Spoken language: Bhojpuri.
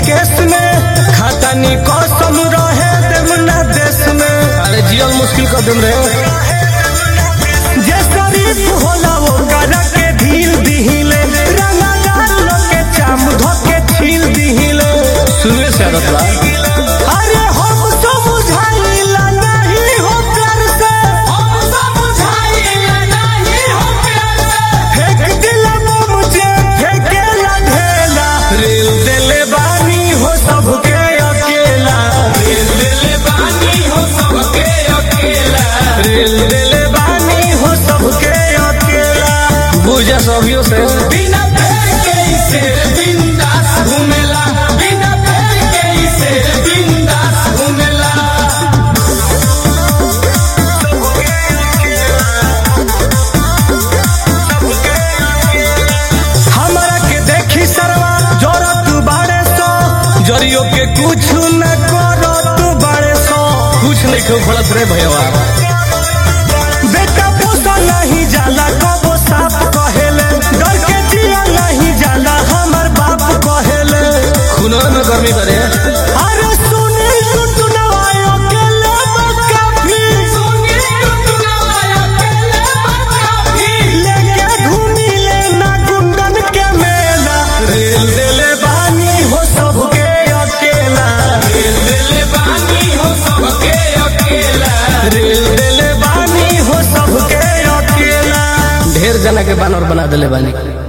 केस में खतनी कसम रहे देवना देश में अरे जियल मुश्किल कर देम रे जे शरीफ होला वो करा के ढील दिहिले रंगदार लोग के चाम धोके छील दिहिले सुनवे से आदत बा अरे हम तो बुझाइला नहीं हो प्यार से हम तो बुझाइला नहीं हो प्यार से फेंक दिला मुझे फेंकेला ढेला रेल दिले बानी हो सबके अकेला रेल दिले बानी हो सबके अकेला रेल दिले बानी हो सबके अकेला बुझा सभियो से बिना पैर के इसे बिंदास घूमेला बिना पैर के इसे बिंदास घूमेला हमरा के देखी सरवा जोरत बाड़े सो जरियो के कुछ न करत बाड़े सो कुछ नहीं क्यों फलत रे भैया बेटा पोसा नहीं जाला कबो साफ कहेले डर के जिया नहीं जाला हमर बाप कहेले खुनवा में गर्मी करे अरे सुनी टुटुनवायो के लेब काफी सुनी टुटुनवायो के लेब काफी लेके घूमी ले ना गुंडन के मेला रेल दिले बानी हो सबके अकेला रेल दिले बानी हो सबके अकेला रेल दिले बानी हो सबके अकेला ढेर जना के बानर बना देले बानी